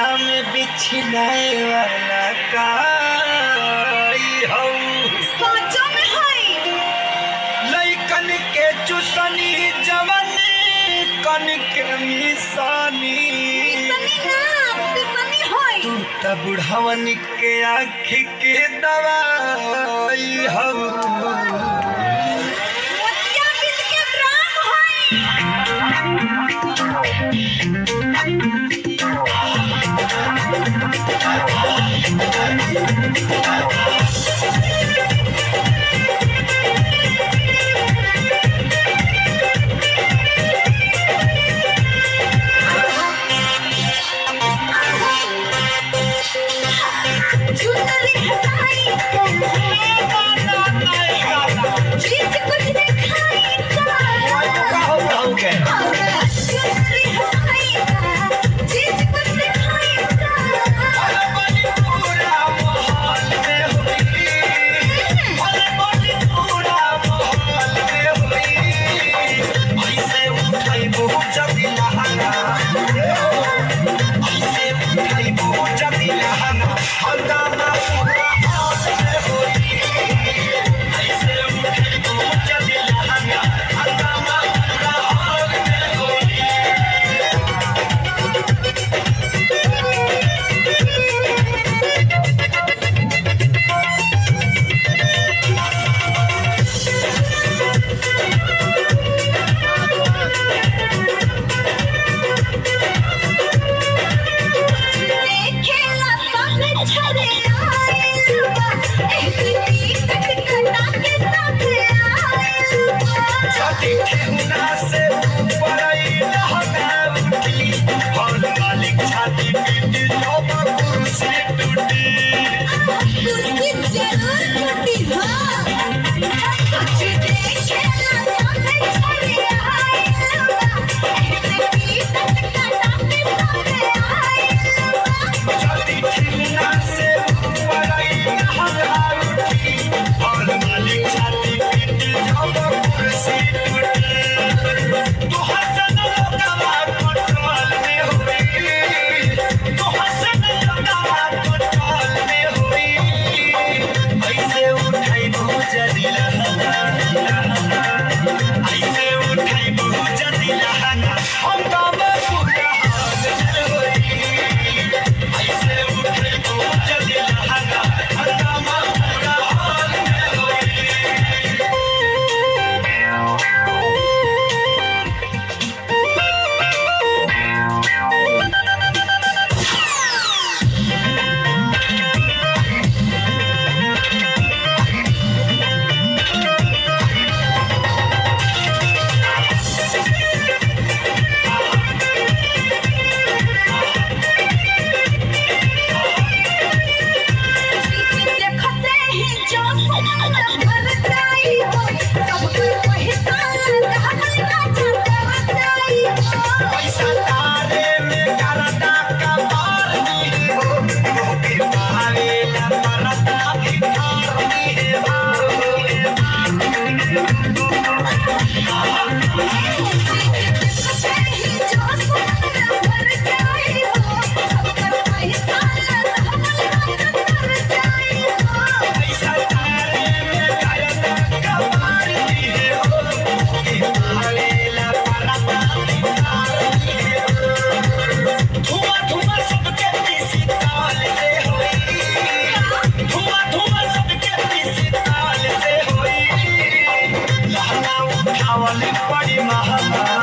में बिछलाए वाला काई हौ सोचो में हई लइकन के चुसनी जवन कन के मिसानी सनी ना पिसनी हई तू त बुढ़वन के आँख के दवाई हौ मोतिया बिंद के ब्राह्म हई चुनरी हटाई चीज कुछ दिखाई कहू कहू के चुनरी हटाई चीज कुछ दिखाई पूरा माहौल में हुई भले बड़ी पूरा माहौल में हुई ऐसे उठाई बहुत जल्दी लहंगा ऐसे उठाई बहुत जल्दी लहंगा हंगामा पूरा हाल में हुई ऐसे उठाई बहुत जल्दी लहंगा हंगामा पूरा हाल में हुई देखेला सब छरे आइल बा ऐसे टिकट कटा के साथ आइल बा छठी ठेहुना से पड़ई लहंगा उठी हॉल मालिक छाती पीट जब कुर्सी टूटी कुर्सी जरूर टूटी हाँ कुछ देखेला सब छरे आइल बा ऐसे टिकट कटा के साथ आइल बा छठी ठेहुना से पड़ई लहंगा उठी हॉल मालिक छाती पीट जब कुर्सी टूटी तो हसन लगावा कंट्रोल में हुई तो हसन लगावा कंट्रोल में हुई ऐसे उठाई बहुत जल्दी लहंगा ऐसे उठाई बहुत जल्दी लहंगा हंगामा पूरा हाल में हुई ऐसे उठाई बहुत जल्दी लहंगा हंगामा पूरा हाल में हुई देखते ही जो सोना भर जाई हो सबके पहचान कहल का छतर जाई हो पैसा तारे में करता का मार दी हो लोगे पावे न परता भिखार दी है देखते ही जो सोना भर जाई हो सबके पहचान कहल का छतर जाई हो पैसा तारे में करता का मार दी हो लोगे पावे न परता भिखार दी है धुआं धुआं सबके पीसी ताल से होई धुआं धुआं सबके पीसी ताल से होई लहंगा उठावल बड़ी महंगा